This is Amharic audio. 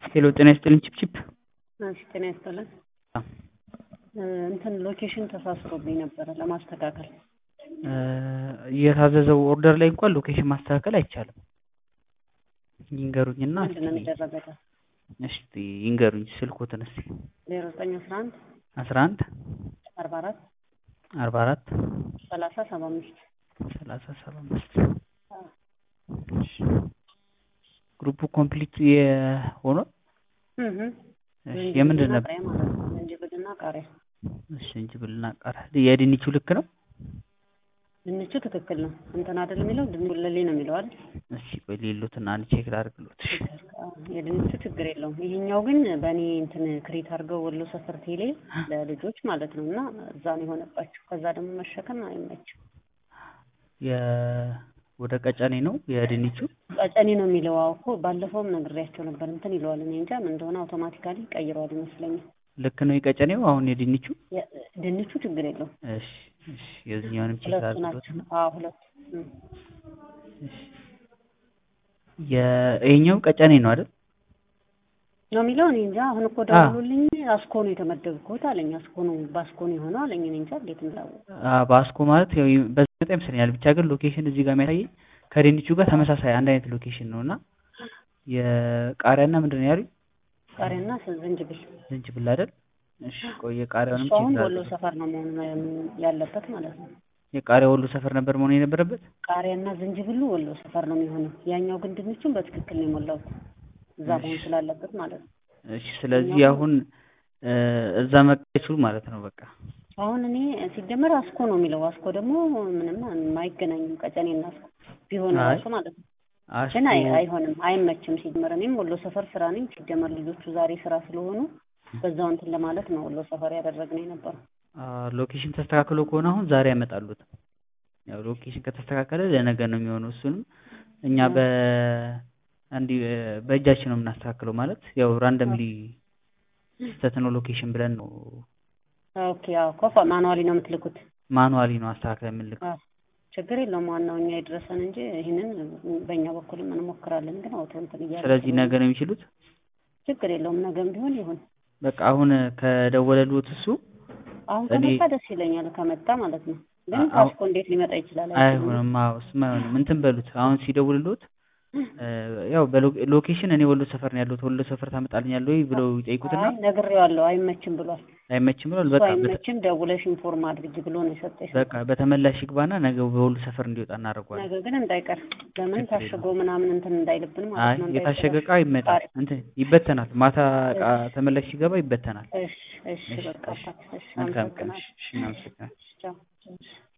ሄሎ ጤና ይስጥልኝ ቺፕቺፕ እሺ ጤና ይስጥልን። እንትን ሎኬሽን ተሳስሮብኝ ነበረ ለማስተካከል የታዘዘው ኦርደር ላይ እንኳን ሎኬሽን ማስተካከል አይቻልም። ይንገሩኝና ምንድን ነው የሚደረገው? እስቲ ይንገሩኝ ስልኮትን እስቲ ዜሮ ዘጠኝ አስራ አንድ አስራ አንድ አርባ አራት አርባ አራት ሰላሳ ሰባ አምስት ሰላሳ ሰባ አምስት ግሩፑ ኮምፕሊት የሆነ የምንድን ነበር? ዝንጅብልና ቃሪያ። እሺ ዝንጅብልና ቃሪያ። የድንቹ ልክ ነው? ድንቹ ትክክል ነው። እንትን አይደል የሚለው ድንቡለሌ ነው የሚለው አይደል? እሺ ቆይ ሌሎትን አንድ ቼክ ላድርግሎት። የድንቹ ችግር የለውም። ይሄኛው ግን በእኔ እንትን ክሬት አድርገው ወሎ ሰፈር ቴሌ ለልጆች ማለት ነው እና እዛ ነው የሆነባቸው። ከዛ ደግሞ መሸከም አይመችም። ወደ ቀጨኔ ነው የድንቹ ቀጨኔ ነው የሚለው። አዎ እኮ ባለፈውም ነግሬያቸው ነበር። እንትን ይለዋል። እኔ እንጃ ምን እንደሆነ አውቶማቲካሊ ቀይረዋል ይመስለኛል። ልክ ነው የቀጨኔው። አሁን የድንቹ ድንቹ ችግር የለውም። እሺ እሺ። የዚህኛውንም ቼክ ሁለቱ አድርግሎት። ናቸው። አዎ ሁለቱ። እሺ። የይሄኛው ቀጨኔ ነው አይደል? ነው የሚለው። እኔ እንጃ። አሁን እኮ ደውሎልኝ አስኮ ነው የተመደብኩት አለኝ። አስኮ ነው በአስኮ ነው የሆነው አለኝ። እኔ እንጃ እንዴት እንዳወቀ። አ በአስኮ ማለት ያው በዘጠኝ ይመስለኛል። ብቻ ግን ሎኬሽን እዚህ ጋር የሚያሳየኝ ከድንቹ ጋር ተመሳሳይ አንድ አይነት ሎኬሽን ነው እና የቃሪያና ምንድን ነው ያሉኝ? ቃሪያና ዝንጅብል ዝንጅብል አይደል? እሺ ቆይ የቃሪያውንም እሱ አሁን ቼክ ወሎ ላድርግ። ሰፈር ነው መሆን ያለበት ማለት ነው። የቃሪያ ወሎ ሰፈር ነበር መሆን የነበረበት። ቃሪያና ዝንጅብሉ ወሎ ሰፈር ነው የሚሆነው። ያኛው ግን ድንቹን በትክክል ነው የሞላሁት እዛ መሆን ስላለበት ማለት ነው። እሺ ስለዚህ አሁን እ እዛ መቀየር አይችሉም ማለት ነው በቃ። አሁን እኔ ሲጀመር አስኮ ነው የሚለው። አስኮ ደግሞ ምንም አይገናኝም ቀጨኔና አስኮ ቢሆን አይ፣ ራሱ ማለት ነው። አስኮ ግን አይ አይሆንም፣ አይመችም። ሲጀመር እኔም ወሎ ሰፈር ስራ ነኝ። ሲጀመር ልጆቹ ዛሬ ስራ ስለሆኑ በዛው እንትን ለማለት ነው ወሎ ሰፈር ያደረግነው የነበረው። አ ሎኬሽን ተስተካክሎ ከሆነ አሁን ዛሬ ያመጣሉት። ያው ሎኬሽን ከተስተካከለ ለነገ ነው የሚሆነው። እሱንም እኛ በ እንዲህ በእጃችን ነው የምናስተካክለው ማለት ያው ራንደምሊ ስህተት ነው ሎኬሽን ብለን ነው ኦኬ አዎ፣ ኮፋ ማኑዋሊ ነው የምትልኩት? ማኑዋሊ ነው አስተካክለን የምንልከው። አዎ፣ ችግር የለውም። ዋናው እኛ የደረሰን እንጂ ይህንን በእኛ በኩልም እንሞክራለን። ግን አውቶ እንትን እያለ ስለዚህ ነገ ነው የሚችሉት። ችግር የለውም። ነገም ቢሆን ይሁን። በቃ አሁን ከደወለልዎት እሱ አሁን እኔ- ከመጣ ደስ ይለኛል፣ ከመጣ ማለት ነው። ግን አዎ። ካስኮ እንዴት ሊመጣ ይችላል? አይችልም። አይሆንም። አዎ እሱማ አይሆንም። እንትን በሉት አሁን ሲደውልልዎት እ ያው በሎኬሽን እኔ ወሎ ሰፈር ነው ያለሁት ወሎ ሰፈር ታመጣልኛለህ ወይ ብለው ይጠይቁትና አይ ነግሬዋለሁ፣ አይመችም ብሏል። አይመችም ብሏል። እሱ በቃ በተ- አይመችም፣ ደውለሽ ኢንፎርም አድርጊ ብሎ ነው የሰጠኝ። በቃ በተመላሽ ይግባና ነገ በወሎ ሰፈር እንዲወጣ እናደርገዋለን። ነገ ግን እንዳይቀር ለምን ችግር ታሽጎ ምናምን እንትን እንዳይልብን ማለት አይ ነው። የታሸገ እቃ እንዳይበላሽ። ይመጣል እንትን ይበተናል። ማታ እቃ ተመላሽ ሲገባ ይበተናል። እሺ እሺ፣ እሺ በቃ እሺ እሺ፣ መልካም ቀን። አመሰግናለሁ። እሺ እናመሰግናለን። ቻው።